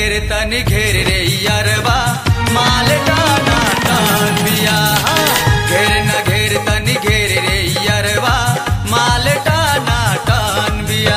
घेर तनी घेर रे यरबा माल टाना टान बिया घेर न घेर तनी घेर रे यरबा माल टाना टान बिया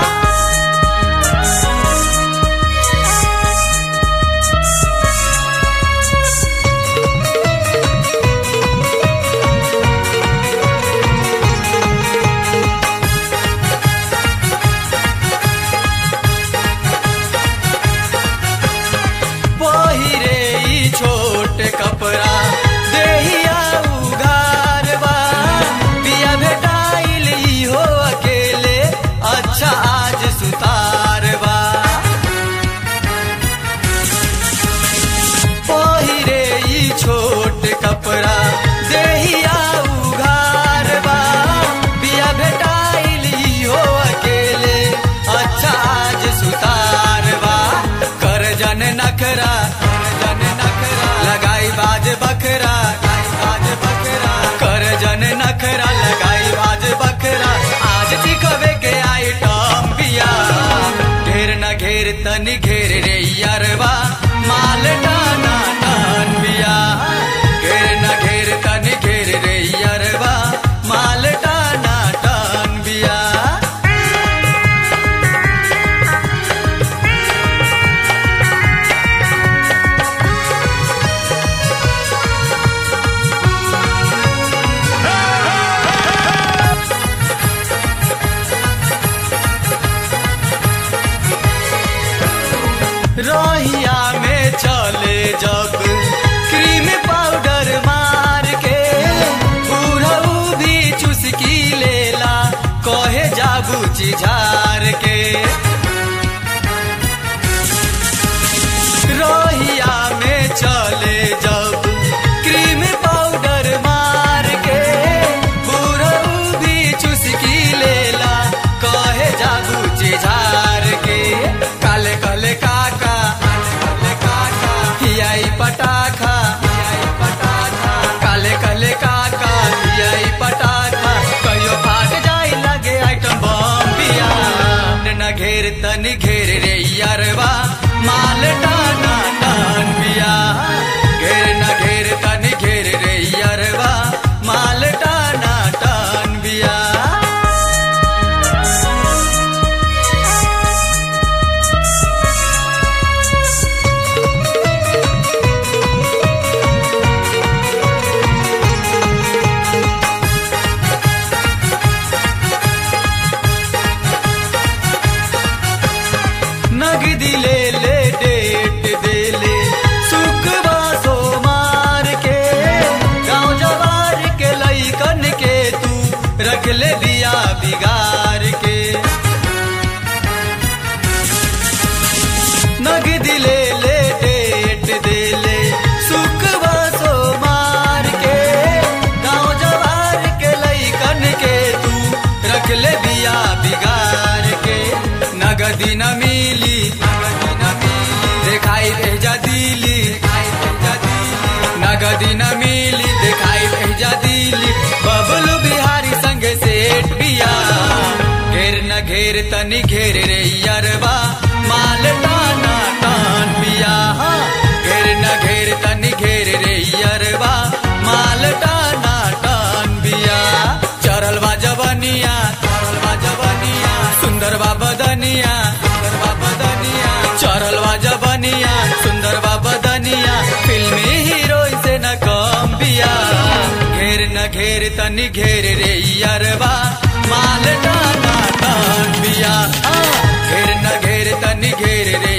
पहिरे ई छोट कपड़ा देहिया उघार बा बिया भेटाइल ई हो अकेले अच्छा आज सुतार बा पहिरे ई छोट कपड़ा देहिया उघार बा बिया भेटाइल ई हो अकेले अच्छा आज सुतार बा कर जन नखरा जन नखरा लगाई बाज बकरा बाज बकरा कर जन नखरा लगाई बाज बकरा आज सिखवे के आइटम बिया ढेर न घेर तनी घेर रे यरवा माल टाना टान बिया घेर न घेर तनी घेर रे यरवा माल टाना टान बिया रोहिया में चले जब क्रीम पाउडर मार के बुढ़ऊ भी चुस्की लेला कहे जाबू झार के रोहिया में चले जब क्रीम पाउडर मार के बुढ़ऊ भी चुस्की लेला कहे जाबू झार के काले काले काका काले काका हियाई पटाखा हियाई पटाखा काले काले काका हियाई पटाखा कहियो फाट जाई लगे आइटम बम बिया न घेर तनी घेर रे यरवा माल टाना टान बिया घेर न घेर तनी घेर रे यरवा माल टाना टान बिया नगदी ले ले डेट दे ले सुखबा सो मार के गाँव जवार के लईकन के तू रख ले दिया बिगार के नगदी ले ले डेट दे ले सुखबा सो मार के गाँव जवार के लईकन के तू रख ले दिया बिगार के नगदी न मिली नगदी न मिली दिखाई भेजा दिली नगदी न मिली दिखाई भेजा दिली बबलू बिहारी संग सेठ बिया घेर न घेर तनी घेर रे यरवा माल टाना टान बिया घेर न घेर तनी घेर रे यरवा माल टाना टान बिया चरल बा जवनिया चरल बा जवनिया सुंदर बा बदनिया सुंदर बा बदनिया चरल बा जवनिया सुंदर बा बदनिया फिल्मी हीरो से न कम बिया घेर न घेर तनी घेर रे यरवा माल टाना टान बिया घेर न घेर तनी घेर रे